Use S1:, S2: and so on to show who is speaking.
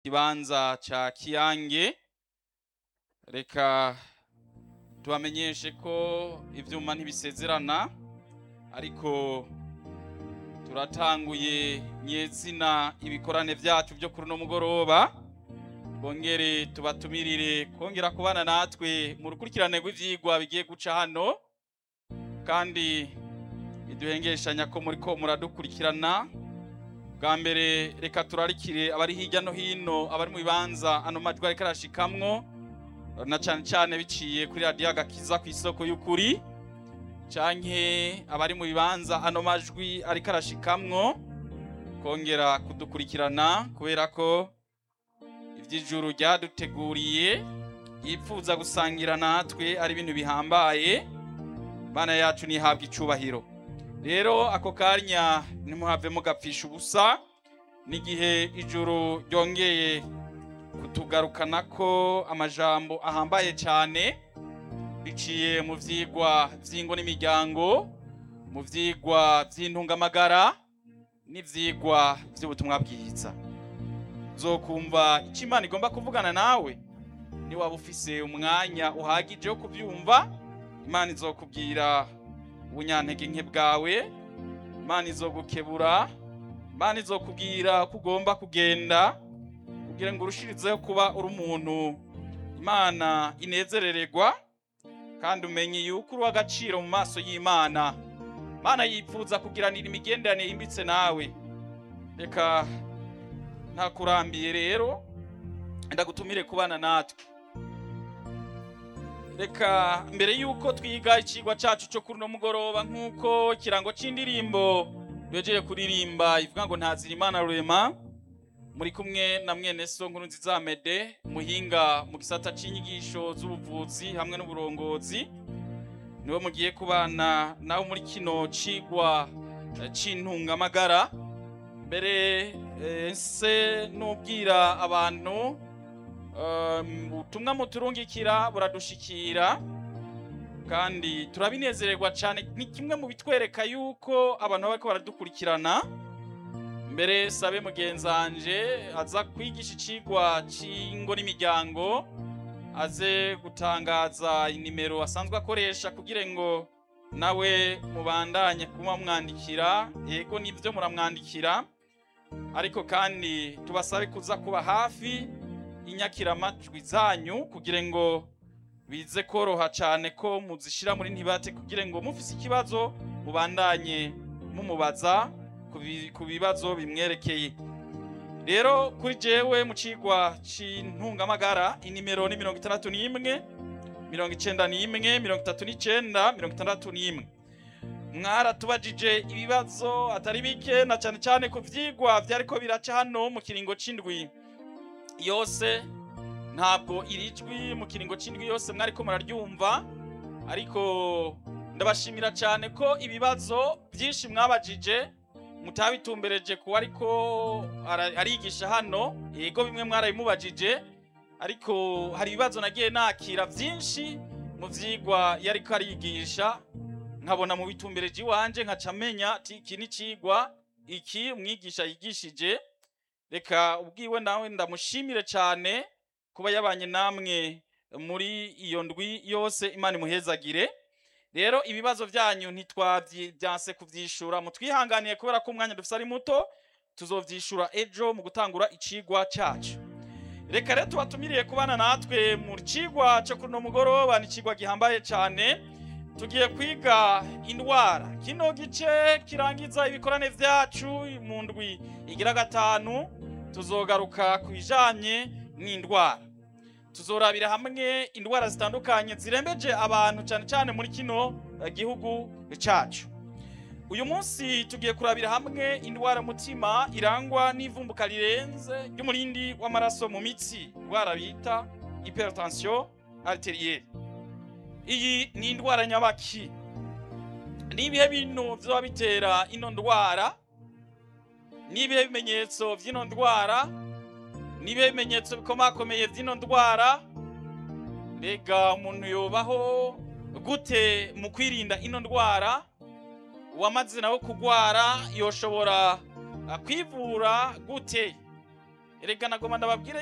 S1: kibanza ca kiyange reka tubamenyeshe ko ivyuma ntibisezerana ariko turatanguye nyezina ibikorane vyacu vyo kuri uno mugoroba bongere tubatumirire kongera kubana natwe mu rukurikirane rw'ivyigwa bigiye guca hano kandi iduhengeshanya ko muriko muradukurikirana bwa mbere reka turarikire abari hirya no hino abari mu bibanza ano majwi ariko arashikamwo na cane cane biciye kuri radiyo agakiza ku isoko y'ukuri canke abari mu bibanza ano majwi ariko arashikamwo kongera kudukurikirana kubera ko ivy'ijuru ryaduteguriye yipfuza gusangira natwe ari ibintu bihambaye bana yacu nihabwa icubahiro rero ako kanya ntimuhave mugapfisha ubusa n'igihe ijuru ryongeye kutugarukana ko amajambo ahambaye cyane biciye mu vyigwa vy'ingo n'imiryango mu vyigwa vy'intungamagara n'ivyigwa vy'ubutumwa bwiza zokumva icyo imana igomba kuvugana nawe ni waba ufise umwanya uhagije wo kubyumva imana izokubwira ubunyantege nke bwawe imana izogukebura imana izokubwira ko ugomba kugenda kugira ngo urushirizeho kuba uri umuntu imana inezerererwa kandi umenye yuko uri uw'agaciro mu maso y'imana imana yipfuza kugiranira imigenderanire yimbitse nawe reka ntakurambiye rero ndagutumire kubana natwe reka mbere yuko twiga ikigwa cacu cyo kuri uno mugoroba nk'uko ikirango c'indirimbo yogeye kuririmba ivuga ngo ntazira imana rurema muri kumwe na mwene so nkuru nziza mede muhinga mu gisata c'inyigisho z'ubuvuzi hamwe n'uburongozi niwe mugiye kubana nawe muri kino cigwa c'intungamagara mbere se nubwira abantu ubutumwa muturungikira buradushikira kandi turabinezererwa cyane ni kimwe mu bitwereka yuko abantu bariko baradukurikirana mbere sabe mugenzanje aza kwigisha icigwa c'ingo n'imiryango aze gutangaza inimero asanzwe akoresha kugira ngo nawe mubandanye kuba mwandikira yego nibyo muramwandikira ariko kandi tubasabe kuza kuba hafi inyakiramajwi zanyu kugira ngo bize koroha cyane ko muzishira muri ntibate kugira ngo mufise ikibazo mubandanye mumubaza ku bibazo bimwerekeye rero kuri jewe mu cigwa c'intungamagara inimero ni mirongo itandatu n'imwe mirongo icenda n'imwe mirongo itatu n'icenda mirongo itandatu n'imwe mwaratubajije ibibazo atari bike na cyane cyane ku vyigwa vyariko biraca hano mu kiringo c'indwi yose ntabwo iri jwi mu kiringo c'indwi yose mwariko muraryumva ariko ndabashimira cyane ko ibibazo byinshi mwabajije mutabitumbereje kuba ariko arigisha hano yego bimwe mwarabimubajije ariko hari ibibazo nagiye nakira byinshi mu vyigwa yariko arigisha nkabona mu bitumbereje iwanje nkaca menya ati iki ni cigwa iki umwigisha yigishije reka ubwiwe nawe ndamushimire cyane kuba yabanye namwe muri iyo ndwi yose imana imuhezagire rero ibibazo byanyu ntitwabyanse kubyishura mutwihanganiye kubera ko umwanya dufite ari muto tuzovyishura ejo mu gutangura icigwa cacu reka rero tubatumiriye kubana natwe mu cigwa cyo kuri uno mugoroba ni icigwa gihambaye cyane tugiye kwiga indwara kino gice kirangiza ibikorane vyacu mu ndwi igira gatanu tuzogaruka ku bijanye n'indwara tuzorabira hamwe indwara zitandukanye zirembeje abantu cyane cyane muri kino gihugu cacu uyu munsi tugiye kurabira hamwe indwara mutima irangwa n'ivumbuka rirenze ry'umurindi w'amaraso mu mitsi indwara bita hypertension arterielle iyi ni indwara nyabaki ni ibihe bintu vyoba bitera ino ndwara ni ibihe bimenyetso vy'ino ndwara ni ibihe bimenyetso bikomakomeye vy'ino ndwara mbega umuntu yobaho gute mu kwirinda ino ndwara uwamaze nawe kugwara yoshobora kwivura gute erega nagoma ndababwire